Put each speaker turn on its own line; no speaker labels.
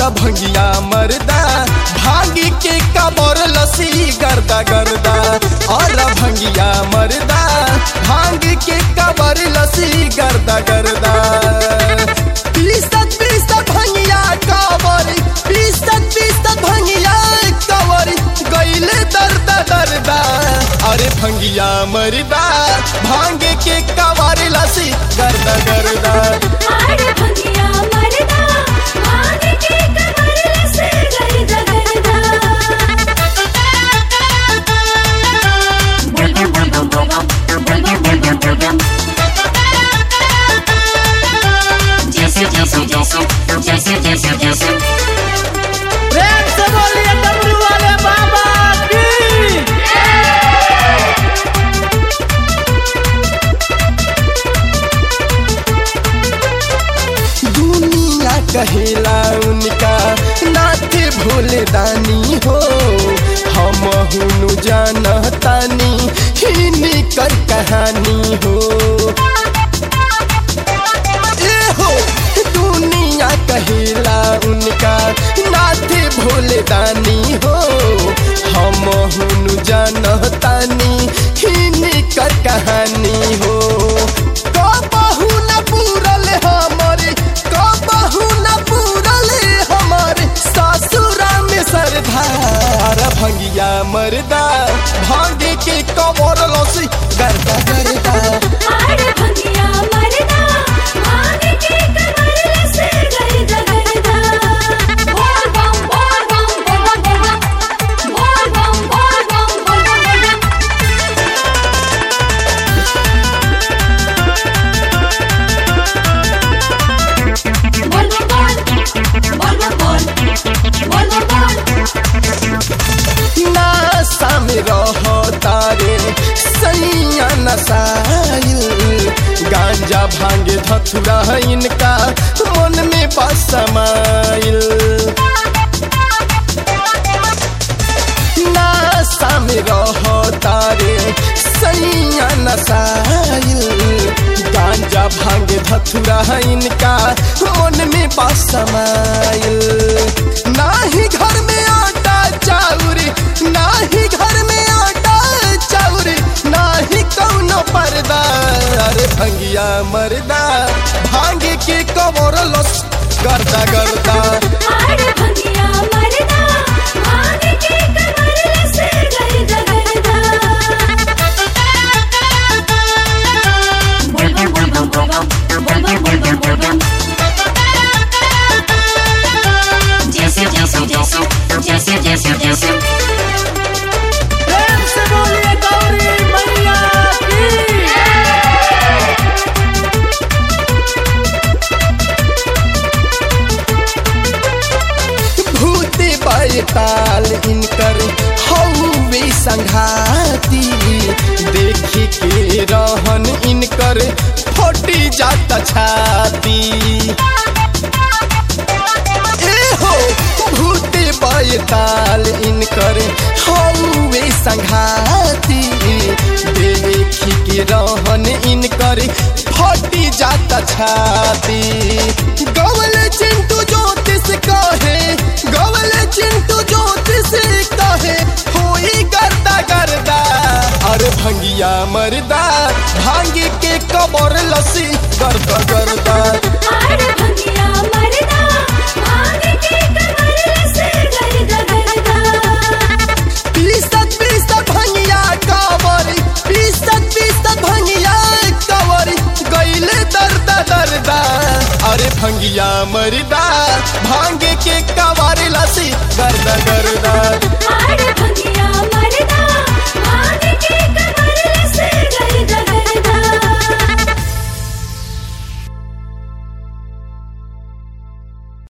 भंगिया मरदा भांगी के कबर लसी गर्दा गर्दा और भंगिया मरदा भांग के कबर लसी गर्दा गर्दा पीसत पीसत भंगिया कबर पीसत पीसत भंगिया कबर गईले दर्दा दर्दा अरे भंगिया मरदा भांग के कबर लसी गर्दा गर्दा
आड़ भंगिया मरदा भांग के कमर लसे गर्दा गर्दा बुलबुल बुलबुल बुलबुल बुलबुल बुलबुल बुलबुल जैसे जैसे जैसे जैसे जैसे जैसे
प्रेम से बोलिए डमरू वाले बाबा की
दुनिया कहेला उनका नाथ भोले दानी हो हम हुनु जानतानी हिनी कर कहानी हो ए हो दुनिया कहेला उनका नाथ भोले दानी हो हम हुनु जानतानी हिनी कर कहानी हो कबहू न पूरल हमारे कबहू न पूरल हमारे सासुरा में सरदार भंगिया मरदा भांगे के कबर लसी गर्दा गर्दा
आड़ भंगिया मरदा भांग के कमर लसे गर्दा गर्दा बोल बम बोल बम बोल बम बोल बम बोल बम बोल बम बोल बोल बोल बोल बोल बोल
नासा में रहो तारे सैया नसाइल गांजा भांगे धथुरा इनका मन में बसमाइल नासा में रहो तारे सैया नसाइल गांजा भांगे धथुरा इनका मन में बसमाइल नाही घर में आटा चाउरी नाही घर में आटा चाउरी नाही कौनो पर्दा अरे भंगिया मरदा भांगे के कबर लस गर्दा गर्दा
आड़ भंगिया मरदा भांग के कमर लसे गर्दा गर्दा बुलबुल बुलबुल बुलबुल बुलबुल बुलबुल बुलबुल जैसे जैसे जैसे जैसे जैसे जैसे
प्रेम से बोलिए गौरी मैया की
भूते बैताल इनकर हौवे संघाती देखी के रहन इनकर फटी जाता छाती ए हो भूते बैताल इनकर हौवे संघाती देखी के रहन इनकर फटी जाता छाती गवल चिंटू ज्योतिष कहे गवल चिंटू ज्योतिष कहे होई गर्दा गर्दा अरे भंगिया मरदा भांगे के कबर लसी गर्दा गर्दा
आड़ भंगिया मरदा भांग के कमर लसे गर्दा गर्दा
पीसत पीसत भंगिया कबर पीसत पीसत भंगिया कबर गईले दर्दा दर्दा अरे भंगिया मरदा भांगे के कबर लसी गर्दा गर्दा
आड़ भंगिया मरदा भांग के कमर लसे गर्दा